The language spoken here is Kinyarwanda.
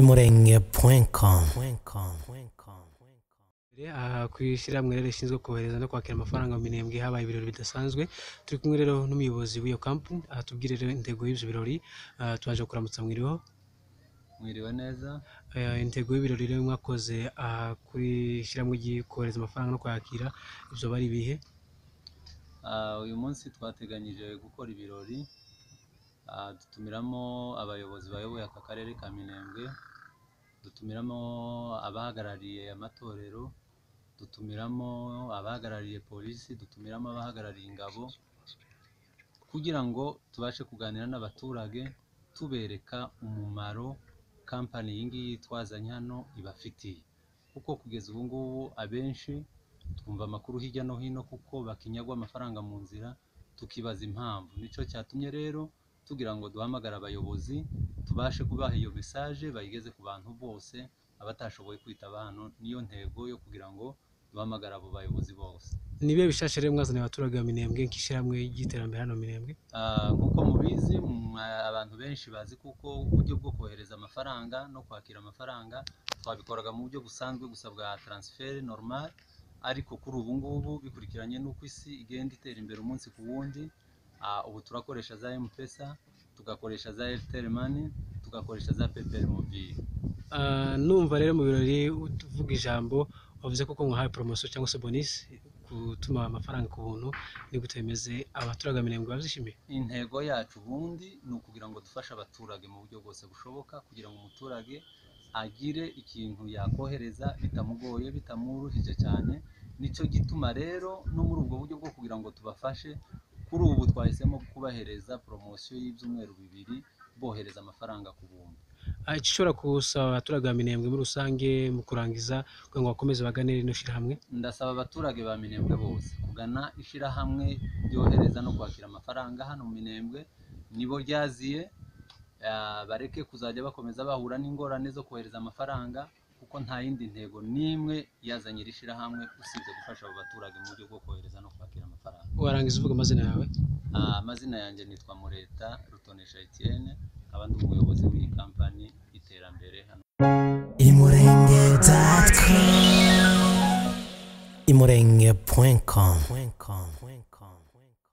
imurenge.com imurenge.com aha ku ishyirahamwe rero rishinzwe kohereza no kwakira amafaranga mu minembwe habaye ibirori bidasanzwe turi kumwe rero n'umuyobozi w'iyo kampani aha tubwire rero intego y'ibyo birori ah, twaje kuramutsa mwiriho mwiriwe neza Eh, intego y'ibirori rero mwakoze aha kuri ishyirahamwe ry'ikohereza amafaranga no kwakira ibyo bari ibihe Ah, uyu munsi twateganyije gukora ibirori Ah, dutumiramo abayobozi bayoboye aka karere ka minembwe dutumiramo abahagarariye amatorero dutumiramo abahagarariye polisi dutumiramo abahagarariye ingabo kugira ngo tubashe kuganira n'abaturage tubereka umumaro kampani iyi ngiyi twazanye hano ibafitiye kuko kugeza ubu ngubu abenshi twumva amakuru hirya no hino kuko bakinyagwa amafaranga mu nzira tukibaza impamvu nicyo cyatumye rero tugira ngo duhamagare abayobozi tubashe kubaha iyo mesaje bayigeze ku bantu bose abatashoboye kwitaba hano niyo ntego yo kugira ngo duhamagare abo bayobozi bose ni ibihe bishashe rero mwazaniye abaturage ba minembwe nk'ishyirahamwe ry'iterambere hano mu minembwe Ah, nk'uko mubizi mwa- abantu benshi bazi kuko uburyo bwo kohereza amafaranga no kwakira amafaranga twabikoraga mu buryo busanzwe gusa bwa transfer normal ariko kuri ubu ngubu bikurikiranye n'uko isi igenda itera imbere umunsi ku wundi ah, ubu turakoresha za mpesa tugakoresha za airtel money tugakoresha za paypal mobile Ah, numva rero mu birori uvuga ijambo wavuze ko mwahaye poromosiyo cyangwa se bonisi gutuma amafaranga ku buntu ni gute bimeze abaturage ba minembwe babyishimiye intego yacu ubundi ni ukugira ngo dufashe abaturage mu buryo bwose bushoboka kugira ngo umuturage agire ikintu yakohereza bitamugoye bitamuruhije cyane nicyo gituma rero no muri ubwo buryo bwo kugira ngo tubafashe kuri ubu twahisemo kubahereza poromosiyo y'ibyumweru bibiri bohereza amafaranga ku buntu Ah, icyo ushobora gusaba abaturage ba minembwe muri rusange mu kurangiza kugira ngo bakomeze bagane rino shyirahamwe ndasaba abaturage ba minembwe bose kugana ishyirahamwe ryohereza no kwakira amafaranga hano mu minembwe nibo ryaziye ah, bareke kuzajya bakomeza bahura n'ingorane zo kohereza amafaranga kuko nta yindi ntego n'imwe yazanye iri shyirahamwe usibye gufasha abo baturage mu buryo bwo kohereza no kwakira amafaranga warangiza uvuga amazina yawe Ah, amazina yanjye nitwa mureta rutonesha etienne nkaba ndi umuyobozi w'iyi kampani y'iterambere hano imurenge.com imurenge.com